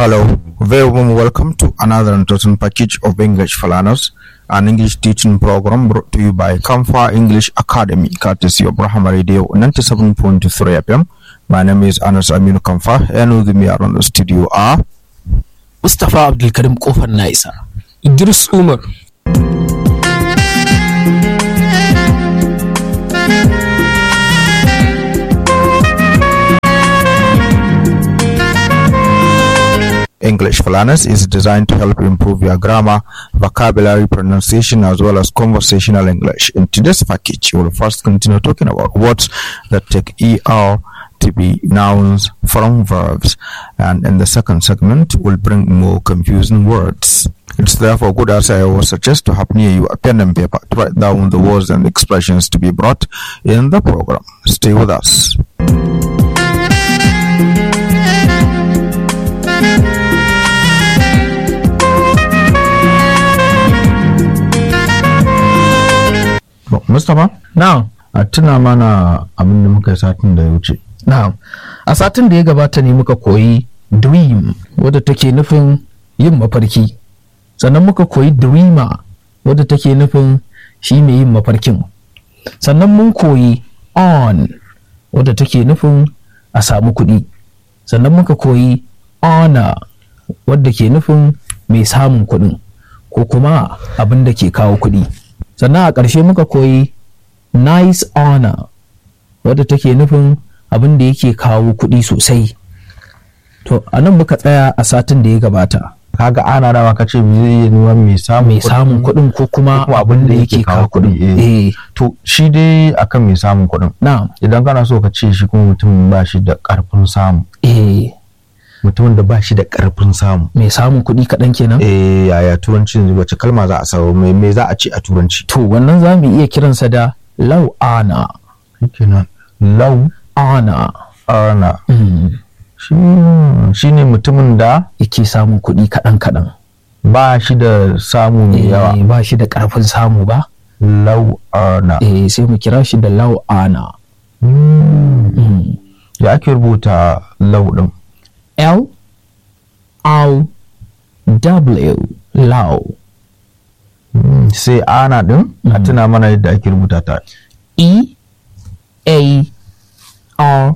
Hello, very warm welcome to another interesting package of English for Learners, an English teaching program brought to you by Kamfa English Academy, courtesy of Brahma Radio 97.3 FM. My name is Anas Aminu Kamfa, and with me around the studio are Mustapha Abdulkarim Kofar na isa. Idris Umar. English for Learners is designed to help improve your grammar, vocabulary, pronunciation, as well as conversational English. In today's package, we will first continue talking about words that take ER to be nouns from verbs, and in the second segment, we'll bring more confusing words. It's therefore good as I always suggest to have near you a pen and paper to write down the words and expressions to be brought in the program. Stay with us. Mustapha? Na'am. a tuna mana abin da muka yi satin da ya wuce Na'am. A satin da ya gabata ne muka koyi dream wadda take nufin yin mafarki. Sannan muka koyi dreamer wadda take nufin shi mai yin mafarkin. Sannan mun koyi on wadda take nufin a samu kuɗi. Sannan muka koyi honor wadda ke nufin mai samun kuɗin ko kuma abin da ke kawo kuɗi. Sannan a ƙarshe muka koyi nice honor wadda take nufin abin da yake kawo kuɗi sosai to a nan muka tsaya a satin da ya gabata kaga ana rawa ka ce zai yi nuna mai samun mai samun kuɗin ko kuma abin da yake kawo kuɗi eh to shi dai akan mai samun kuɗin na idan kana so ka ce shi kuma mutum ba shi da ƙarfin samu eh mutumin da ba shi da ƙarfin samu mai samun kuɗi kaɗan kenan eh yaya turanci yanzu wace kalma za a samu mai me za a ce a turanci to wannan za mu iya kiransa da lau ana kenan lau ana ana mm. shi shi ne mutumin da yake samun kuɗi kaɗan kaɗan ba shi da samu mai yawa Eh, ba shi da ƙarfin samu ba lau ana eh sai mu kira shi da lau ana Mm. mm. ya ake rubuta lau din L R W lau Mm, sai ana din a tuna mana yadda ake rubuta ta E A R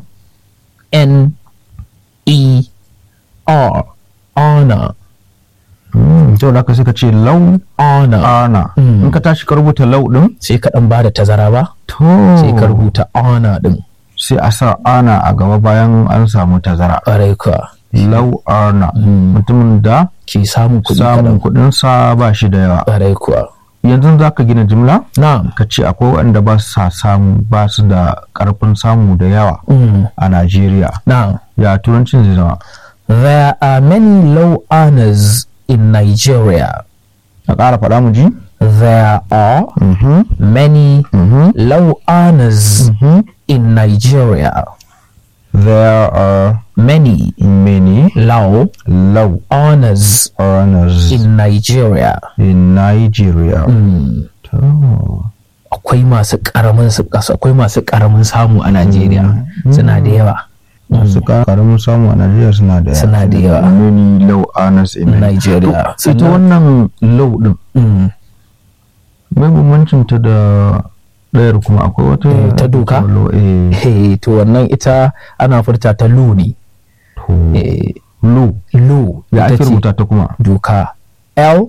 N E R honor Mm, to da ka suka ce lau honor ana Mm. in ka tashi ka rubuta lau din sai ka dan bada tazara ba to sai ka rubuta honor din sai a sa ana a gaba bayan an samu tazara ƙwarai ka lau ana Mm. mutumin da ke samun kuɗi samun kaɗan kuɗin sa ba shi da yawa ƙwarai kuwa yanzu za ka gina jimla na'am ka ce akwai waɗanda ba sa samu ba su da ƙarfin samu da yawa mm. a Najeriya na'am ya turancin zai zama there are many low earners in Nigeria a ƙara faɗa mu ji there are Mhm, many mhm, low earners mhm. in Nigeria there are many many low low earners earners in Nigeria in Nigeria Mm. to akwai masu karamin su kasa akwai masu karamin samu a Najeriya suna da yawa masu karamin samu a Najeriya suna da Suna da yawa. many low earners in Nigeria To, ita wannan low din Mm. mai bambancin ta da ɗayar kuma akwai wata Eh, ta doka? low eh Hey, to wannan ita ana furta ta lu ne to Eh, low lu ya ita ake ce rubuta ta kuma doka L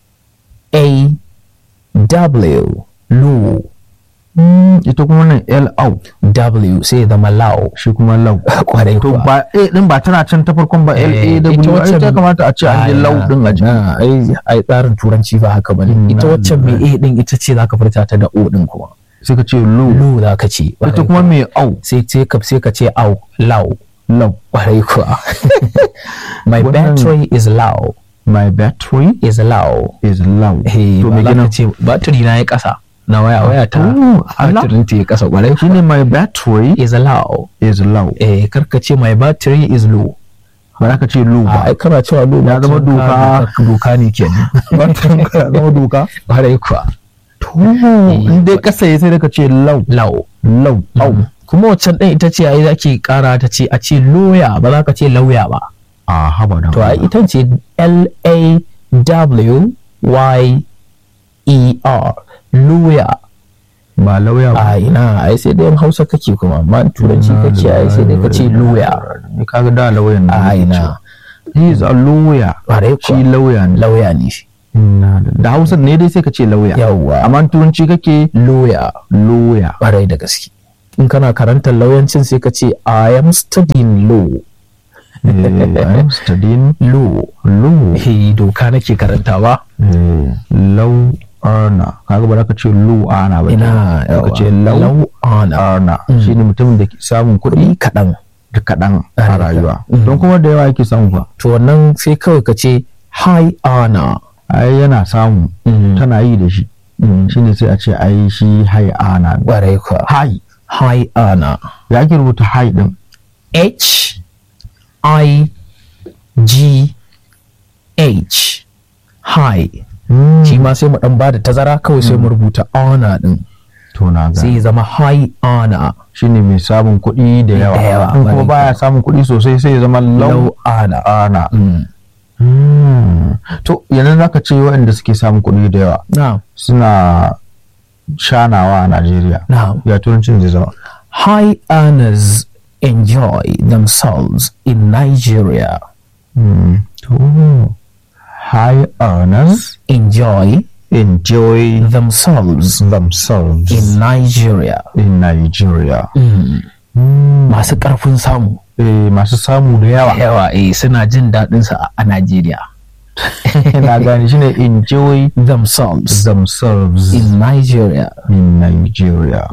A W lu Mm, ita kuma nan L au W sai ya zama lau shi kuma low kwarai to kuwa ba A din ba tana can ta farkon ba L A Eh, ita W ai waccan- ta kamata a ce an yi low din a jiki Ah, ai ai tsarin turanci ba haka bane Mm, ita na waccan mai A din ita ce zaka furta ta da O din kuma sai ka ce low lu zaka ce ita kuma mai au sai sai ka sai ka ce au lau low kwarai kuwa my Wannan- battery is low my battery is low is low hey to ba me za gina ka ce battery na ya kasa na waya waya ta Oh, Allah. battery ta ya kasa kwarai shine my battery is low is low eh karka ce my battery is low ba za ka ce low a ba ai kana cewa low Ya zama battery ka- doka. doka ne kenan battery ka zama doka kwarai kuwa to in dai kasa ya sai da ka ce low low low au kuma waccan ɗin ita ce ai zaki kara ta ce a ce loya ba za ka ce lauya ba a haba da to a ita ce l a w y e r lawyer ba lauya ba a ina ai sai dai in hausa kake kuma amma in turanci kake ai sai dai ka ce lawyer ni kaga da lauyan ne a nake ina cewa. he is a lawyer Ƙwarai kuwa. shi lauya ne lawyer ne shi Inna lillahi. da hausa ne dai sai ka ce lauya yawwa amma in turanci kake lawyer lawyer ƙwarai da gaske in kana karantar lauyancin sai ka ce I am studying law Eh, I'm studying law law eh doka nake karantawa Eh, law arna kaga ba za ka ce law ana ba ina ka ce law law ana arna shine mutumin da ke samun kuɗi kuɗi kaɗan da kaɗan a Ƙwarai rayuwa kuwa. don kuma da yawa yake samu ba to wannan sai kawai ka ce high honor ai yana samu Mm. tana yi da shi Mm. shine sai a ce ai shi hai ana ne. ƙwarai kuwa hai high honor ya ake rubuta hai din H I G H high shi ma sai mu dan bada tazara kawai sai mu rubuta honor din to na ga sai ya zama high honor shine mai samun kuɗi da yawa Da yawa, in kuma ƙwarai baya samun kuɗi sosai sai ya zama low low honor ana Mm. Hmm. to yanzu zaka ce waɗanda suke samun kuɗi da yawa now suna shanawa a Najeriya now ya turancin zai zama high earners enjoy themselves in Nigeria Hmm. to high earners enjoy enjoy themselves themselves in Nigeria in Nigeria masu ƙarfin samu eh, masu samu da yawa yawa eh suna jin daɗinsa a- a Najeriya na gane shine enjoy themselves themselves in Nigeria in Nigeria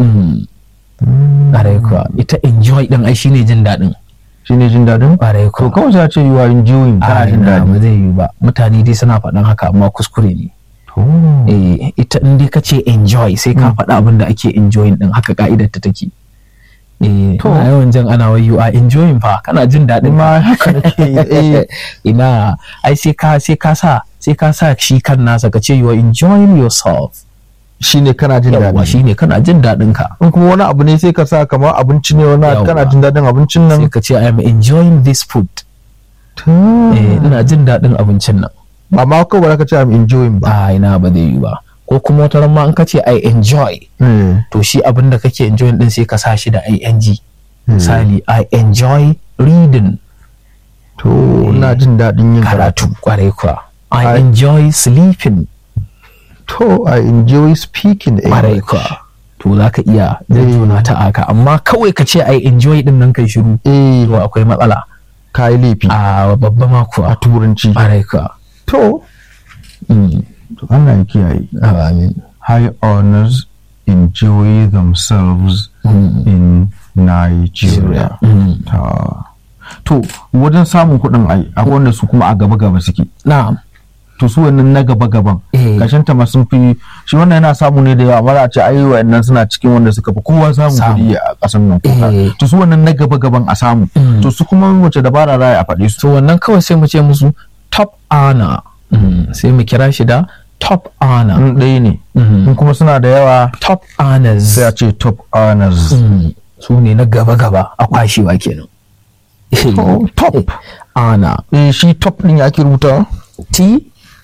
ƙwarai kuwa ita enjoy ɗin ai shine jin daɗin shine jin daɗin ƙwarai to kuwa kawai sai a ce you are enjoying a kana jin ina daɗi ba zai yi ba mutane dai suna faɗan haka amma kuskure ne to eh ita in dai ka ce enjoy sai ka faɗa abin da ake enjoying ɗin haka ka'idar ta take eh To. ana yawan jan ana wai you are enjoying fa kana jin daɗin ma haka nake yi, eh ina ai sai ka sai ka sa sai ka sa shi kan nasa ka ce you are enjoying yourself shine kana jin yawa daɗi shine kana jin daɗin ka in kuma wani abu ne sai ka sa kamar abinci ne wani Yawwa. kana jin daɗin abincin sai nan ka ce I am enjoying this food To. eh ina jin daɗin abincin nan ba ma kawai ba za ka ce I'm enjoying ba a ina ba zai yi ba ko kuma wata ran ma in ka ce I enjoy Eh, to shi abin da kake enjoying din sai ka sa shi da ing misali I enjoy reading to ina jin daɗin yin karatu karatu kwarai kuwa I I- enjoy sleeping to I enjoy speaking kwarai English kuwa to za ka iya juna ta aka amma kawai ka ce I enjoy din nan kai shiru eh to akwai matsala ka yi laifi a babba ma a kuwa turanci kwarai kuwa to Mm. to Allah ya kiyaye Amin. high honors enjoy themselves in Nigeria. Mm. Ta. To, wajen samun kuɗin ai, akwai wanda su kuma a gaba-gaba suke. na'am To, su wannan na gaba-gaban. Eh. Kashin ta sun fi, shi wannan yana samu ne da yawa, amma za a ce ai wa'annan suna cikin wanda suka fi kowa samun Samu. kuɗi a ƙasar nan. Eh. To, su wannan na gaba-gaban a samu. Mm. To, su kuma wace dabara za a yi a faɗe su. to wannan kawai sai mu ce musu top honor Mm. sai mu kira shi da top honor In ɗaya ne. Mm. In kuma suna da yawa, top honors sai a ce top honors. Mm. su ne na gaba-gaba a kwashewa kenan To, top. honor Eh, shi top ɗin ya ake rubuta? T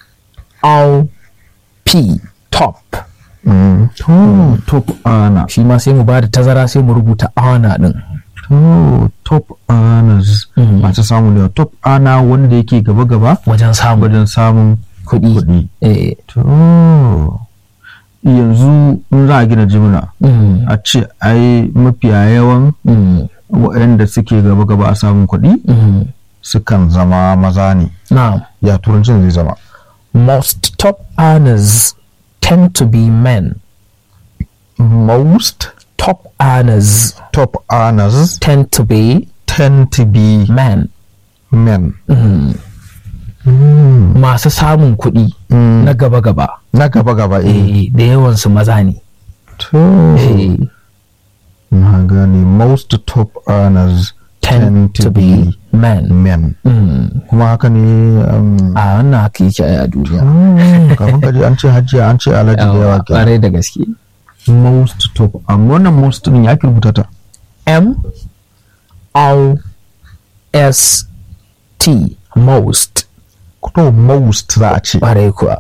O P top To, top honor. shi ma sai mu ba da tazara sai mu rubuta honor din To, top earners Mm. masu samu da top ana wanda yake gaba-gaba wajen samun wajen samun kuɗi kuɗi. eh To, yanzu in za a gina jimina mm. a ce ai mafiya yawan Mm. waɗanda suke gaba-gaba a samun kuɗi Mm. sukan zama maza ne. now Ya turancin zai zama. most top earners tend to be men Most top earners top earners tend to be tend to be men men. masu samun kuɗi Mm. na gaba-gaba Na gaba-gaba eh. eh, da yawansu maza ne To, eh, na gane most top earners tend to be men men. Mm. kuma haka ne um, a wannan haka yake a duniya mm, kafin kaji an ce hajjiya an ce alhaji da yawa ke ƙwarai da gaske most top amma wannan most din ya ki rubuta ta M O S T most to most za a ce ƙwarai kuwa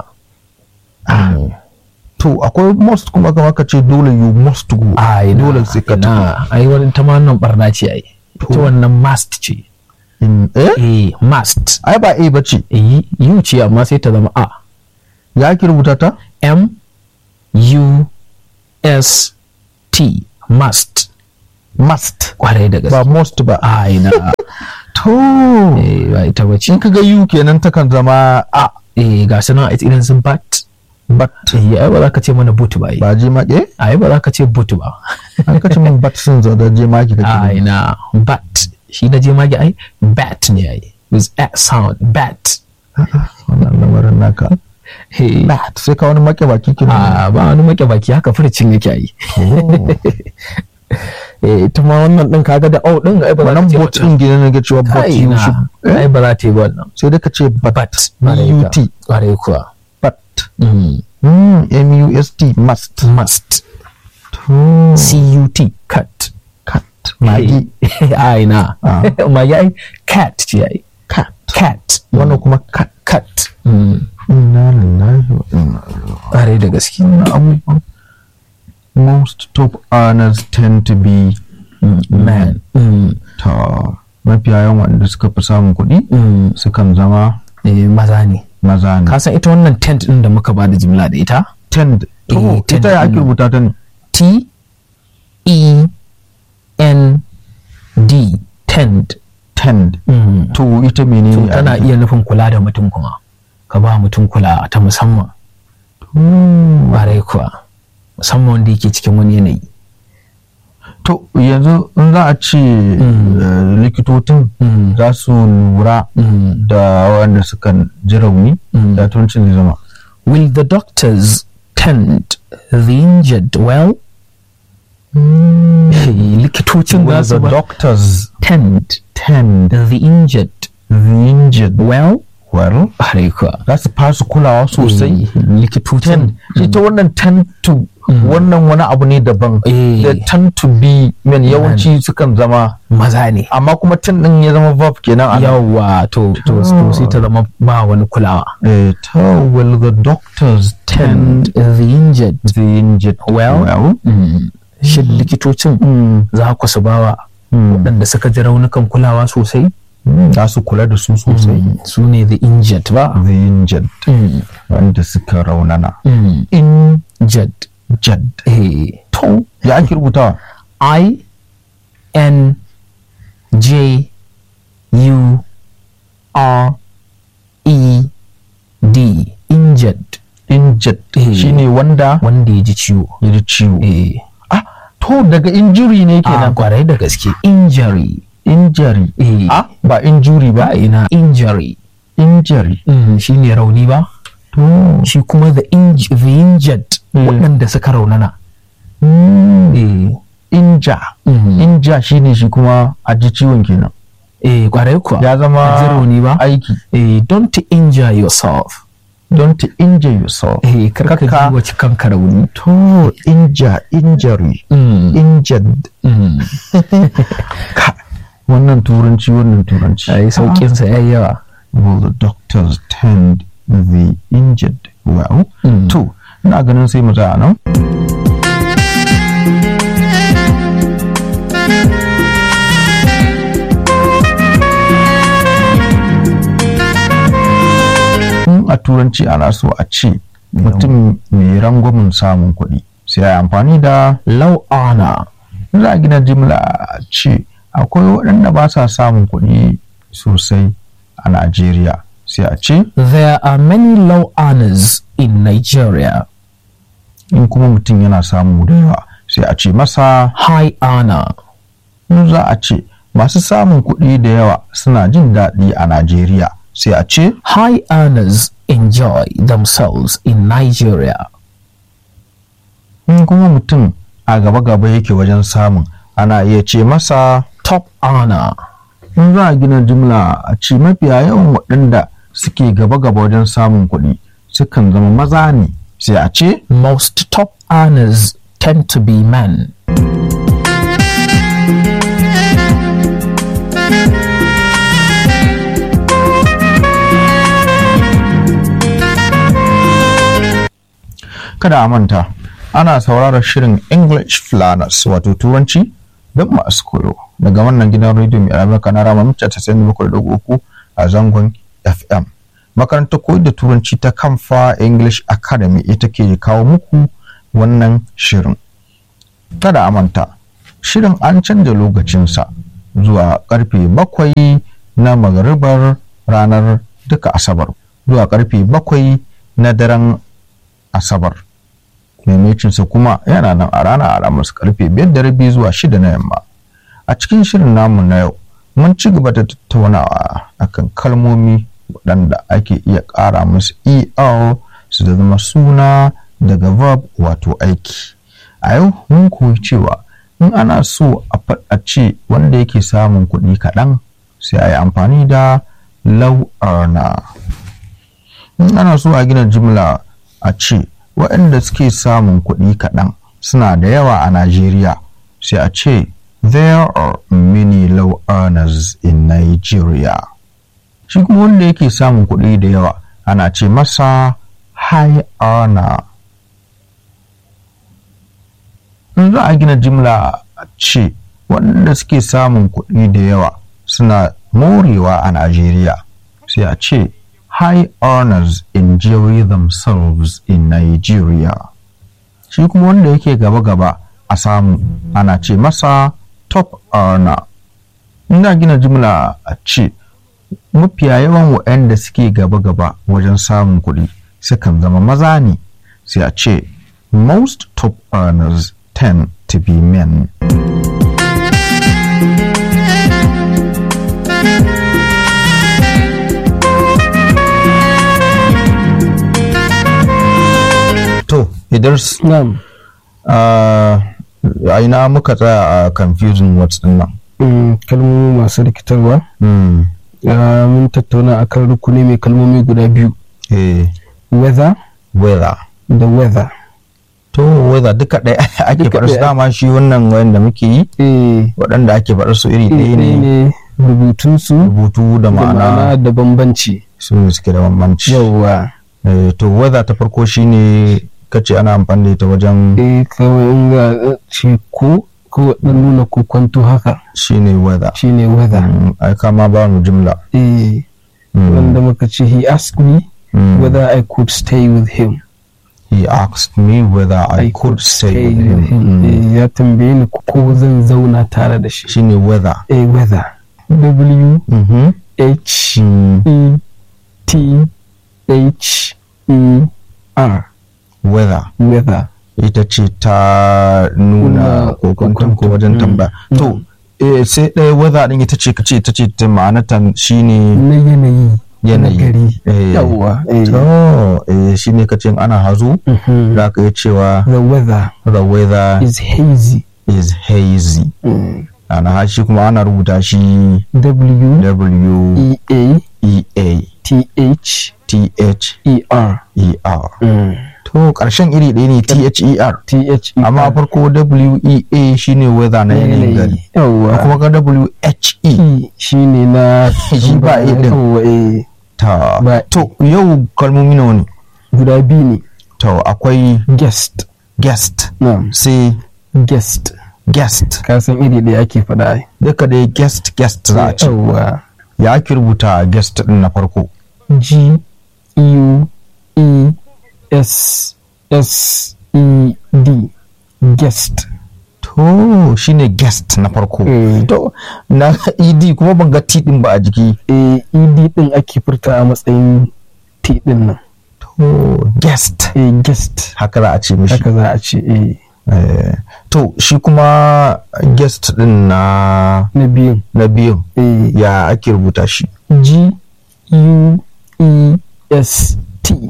to akwai most kuma kamar ka ce dole you must go a ina dole sai ka tafi ina ai wani ta ma wannan barna ce ai ita wannan must ce In- eh eh must ai ba a ba ce eh u ce amma sai ta zama a ya ki rubuta ta m u s t must must ƙwarai da ba gaske most ba a ina to eh ba ita bace in ka ga you kenan takan zama a eh ga su nan a irin sun bat but eh ai ba za ka ce mana boot ba ai ba je ma eh ai ba za ka ce boot ba an kace min but sun zo da je ma ki a kake ina bat shi na je magi ai bat ne ai with a sound bat wannan lamarin naka eh bat sai ka wani make baki kin a ba wani make baki haka furcin yake yi eh ita ma wannan din kaga da au din ai ba za wannan ka ce bot din gidan ne ga cewa bot kai you na should ai ba za ta yi ba wannan sai dai ka ce but bat but ƙwarai kuwa but Mm. mm, m u s t must must to cut cut cat magi ai na Ah. magi ai cat ce ai cat cat wannan kuma cat cat Mm. inna lillahi wa inna ilaihi ƙwarai da gaske raji'un abubuwan most top earners tend to be man Mm. ta mafiya yawan wanda suka fi samun kuɗi Mm. sukan zama Eh, maza ne maza ne ka san ita wannan tent din da muka ba da jimla da ita tend Eh, to tend ita ya ake ɗin. rubuta ta ne T E N D tend tend Mm. to ita menene to a tana jiki? iya nufin kula da mutum kuma ka ba mutum kula ta musamman Hmm. ƙwarai kuwa musamman wanda yake cikin wani yanayi to yanzu in za a ce eh, likitocin Mm. za su lura Mm. da wanda suka ji rauni Mm. da turancin zai zama Will the doctors tend the injured well? Likitocin Will za su the ba doctors tend tend the injured the injured well? well Ƙwarai kuwa. za su fasu kulawa sosai Eh, likitocin tend shi ta wannan tend to wannan wani abu ne daban Eh. da tend to be men yawanci sukan zama maza ne amma kuma tend din ya zama verb kenan a nan. yawa to to to sai ta zama ba wani kulawa Eh, to will the doctors tend tend the injured the injured Well. well? Mm. shin likitocin Mm. za ku su bawa Mm. waɗanda suka ji raunukan kulawa sosai Mm. za su kula da su sosai su ne the injured ba the injured Mm. wanda suka raunana Mm. injured Jad. Eh. to ya ake rubutawa I N J U R E D injured injured Eh. shine wanda wanda ya ji ciwo ya ji ciwo eh ah to daga injury ne a kenan kwarai da gaske injury injury eh ah ba injury ba ba ina injury injury mm, shine rauni ba to shi kuma the, inj the injured Mm. waɗanda suka raunana mm. eh inja mm. inja shine shi kuma a ji ciwon kenan eh kwarai kuwa ya zama A ji rauni ba aiki eh don't injure yourself don't injure yourself eh karka Kakka- ji wace kanka rauni to inja injury mm. injured mm. wannan turanci wannan turanci ai sauƙinsa ya yi yawa will the doctors tend the injured well Mm. to ina ganin sai mu tsaya nan in a turanci ana so a ce mutum mai rangwamin samun kuɗi sai a yi amfani da low honor za a gina jimla a ce akwai waɗanda ba sa samun kuɗi sosai a Najeriya sai a ce there are many low honors in Nigeria in kuma mutum yana samu da yawa sai a ce masa high honor in za a ce masu samun kuɗi da yawa suna jin daɗi a Najeriya sai a ce high earners enjoy themselves in Nigeria in kuma mutum a gaba-gaba yake wajen samun ana iya ce masa top honor in za a gina jimla a ce mafiya yawan waɗanda suke gaba-gaba wajen samun kuɗi sukan zama maza ne sai a ce most top earners tend to be men kada a manta ana sauraron shirin english flanas wato turanci don masu koyo daga wannan gidan rediyo mai albarka na rama mita uku a zangon fm makarantar koyar da turanci ta kamfa english academy ita ke kawo muku wannan shirin kada a manta shirin an canza lokacinsa zuwa karfe bakwai na magaribar ranar duka asabar zuwa karfe bakwai na daren asabar maimacinsa kuma yana nan a ranar alhamis karfe biyar da rabi zuwa shida na yamma a cikin shirin namu na yau mun ci gaba da tattaunawa akan kalmomi waɗanda ake iya ƙara musu er su da zama suna daga verb wato aiki a yau mun koyi cewa in ana so a faɗace wanda yake samun kuɗi kaɗan sai a yi amfani da low earner in ana so a gina jimla a ce waɗanda suke samun kuɗi kaɗan suna da yawa a Najeriya sai a ce there are many low earners in Nigeria shi kuma wanda yake samun kuɗi da yawa ana ce masa high earner in za a gina jimla a ce waɗanda suke samun kuɗi da yawa suna morewa a Najeriya sai a ce high earners enjoy themselves in Nigeria. Shi kuma wanda yake gaba-gaba a samu ana ce masa top earner. Ina gina jimla a ce mafiya yawan waɗanda suke gaba-gaba wajen samun kuɗi sukan zama maza ne sai a ce most top earners tend to be men. To, Idris, Na'am. a ina muka tsaya a confusing words din nan. Mm, kalmomi masu rikitarwa Hmm. Ah, mun tattauna akan rukuni mai kalmomi guda biyu Eh, weather weather. da weather To, weather duka ɗaya ake Duka faɗar su ɗaya. dama shi wannan wanda muke yi eh waɗanda ake faɗar su iri ɗaya ɗaya ne ne rubutunsu rubutu da da ma'ana ma'ana da bambanci su ne suke da bambanci. yawwa Eh, to, weather ta farko shine kace ana amfani da ita wajen eh kawai in ga eh, ce ko ko dan nuna ko kwanto haka shine weather. shine weather Mm, ai kama ba mu jimla. eh Mm, wanda muka ce he asked me mm. whether I could stay with him He asked me whether I, could stay with him. Mm. Eh, ya tambaye ni ko zan zauna tare da shi Shine weather. eh weather W Mhm. H Mm. E T H E R Weather. weather ita ce ta nuna Nuna kokonton ko kokonto. wajen Mm. tambaya. To, eh, sai ɗaya weather ɗin ita ce ka ce ita ce ta ma'anata shine na yanayi Yanayi. na gari Eh. yawwa eh. to eh, shine ka ce in ana hazo Mhm. za ka iya cewa the weather the weather is hazy is hazy. Mm. Ana shi kuma ana rubuta shi W W E A E A T H T H E R E R. Mm. To ƙarshen iri ɗaya ne T H E R. T H E Amma R farko W E A shine weather na yanayin gari. yawwa kuma ga W H E E shine na Shi ba E din. Yawwa, eh. ta Ba- to yau kalmomi nawa ne guda biyu ne to akwai guest guest na'am sai guest guest ka san iri ɗaya ake faɗa ai duka dai guest guest za a ce yawwa ya ake rubuta guest din na farko G U E S S E D guest to shine guest na farko Mm. to na ed kuma ban ga t din ba a jiki eh ED din ake furta a matsayin T din nan to guest eh guest haka za a ce mishi haka za a ce eh Eh, to shi kuma guest din na na biyun na biyun eh ya ake rubuta shi G U E S T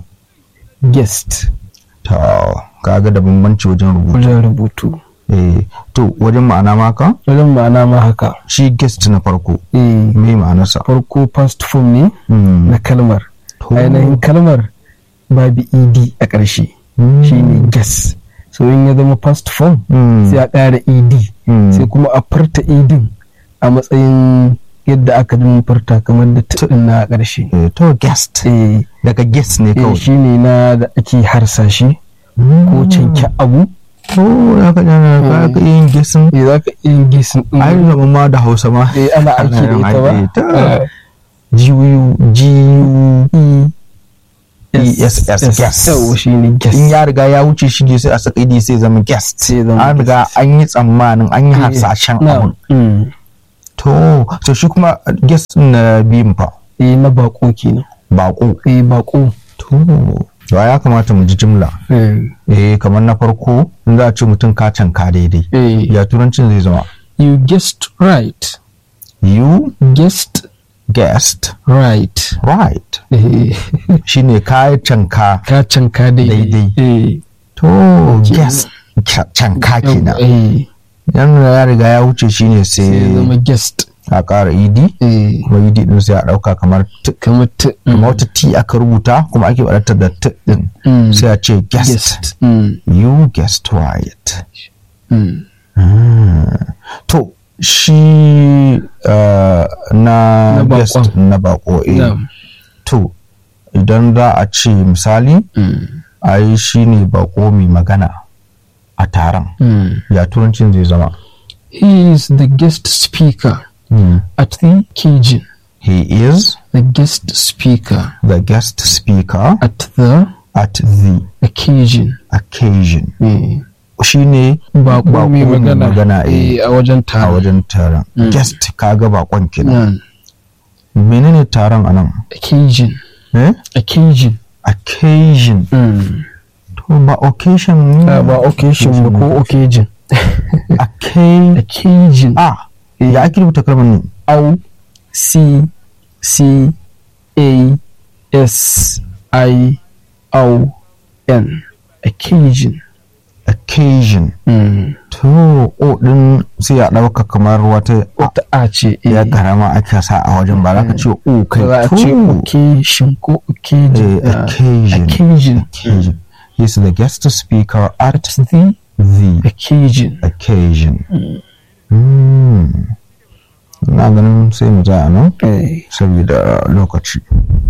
guest to kaga da bambanci wajen rubutu wajen rubutu eh to wajen ma'ana maka wajen ma'ana ma haka shi guest na farko eh me ma'anarsa farko past form ne Hmm. na kalmar To. ainihin kalmar babu ed a ƙarshe Hmm. shine guess so in ya zama past form Hmm. sai a ƙara ed Hmm. sai kuma a furta edin a matsayin yadda aka din furta kamar da tudin na ƙarshe Eh, to guest eh daga guest ne eh, kawai shine na da ake harsashi ko canke abu to ya ka jana ka ka yin gisin eh za ka iya gisin ɗin ai zama ma da hausa ma eh ana aiki da ita ba Ana ta Eh, G-U G-U ESS guest yawa shi ne guest in ya riga ya wuce shi ne sai a saka idi sai zama guest Sai zama an riga an yi tsammanin an yi hasashen na abun mm. to to shi kuma guest na biyun fa eh na bako kenan bako eh bako to to ya kamata mu ji jimla eh eh kamar na farko in za a ce mutum ka canka daidai eh ya turancin zai zama you guessed right you guessed guessed right right eh shine ka canka ka canka daidai Daidai. eh to guest ca- canka kenan eh yan ya riga ya wuce shine sai ya sai zama guest a ƙara idi eh kuma idi din sai a ɗauka kamar t kamar ta kamar wata t aka rubuta kuma ake wadata da t din Mm. sai a ce guest guest mm. you guessed right Mm. to shi uh, na Na guest bakon. na bako eh Na'am. to idan za a ce misali Mm. ai shi ne bako mai magana a taron Mm. ya turancin zai zama He is the guest speaker at the Cajun. he is The guest speaker the guest speaker at the at the occasion. occasion Mm. shi ne Bako mai magana, magana eh, eh, a wajen a taron. wajen taron Mm. guest kaga bakon kenan Mm. menene taron anan Occasion. eh Occasion. occasion Mm. to ba occasion Ah, ba occasion ba ko occasion. occasion Occasion. ah ya ake rubuta kalmar nan O C C A S I O N. Occasion. occasion Mm. to o din sai ya dauka kamar wata Wata A ce. ya eh. karama ake sa a wajen ba za ka ce o kai za a ce to occasion ko occasion. Eh, ah, occasion. Occasion. occasion he's the guest speaker at The the occasion. occasion Hmm. na ganin sai mu za a nan Eh. saboda lokaci